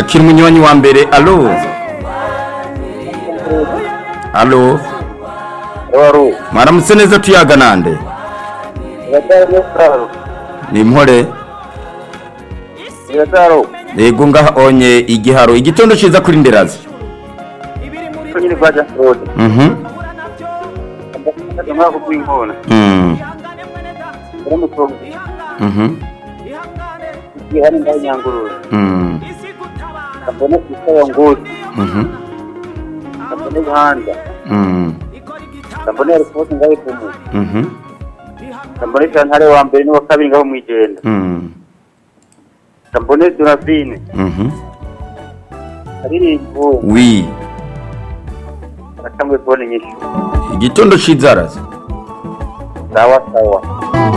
twakira umunywanyi wa mbere alo alo Waru. mwaramutse neza tuyaga nande Irataro n'Isaro. ni impore Irataro. yego ngaha onye igiharo igitondo ciza kuri nderazi Kunyiri kwa Jasrode. mhm Ndakaka kukwingona. mm Uri mutongo. mhm Ihani ndaho nyangurura. mm Kabone kisaba nguri. mhm Kabone buhanda. mm Kabone ripoti ngaho ipumu. mhm Kabone shantare wa mbere n'uwa kabiri ngaho mwijenda. mm Kabone Durafine. mhm Aririmbo. wi Arakamwe kubona inyishu. igitondo ciza razi Sawa sawa.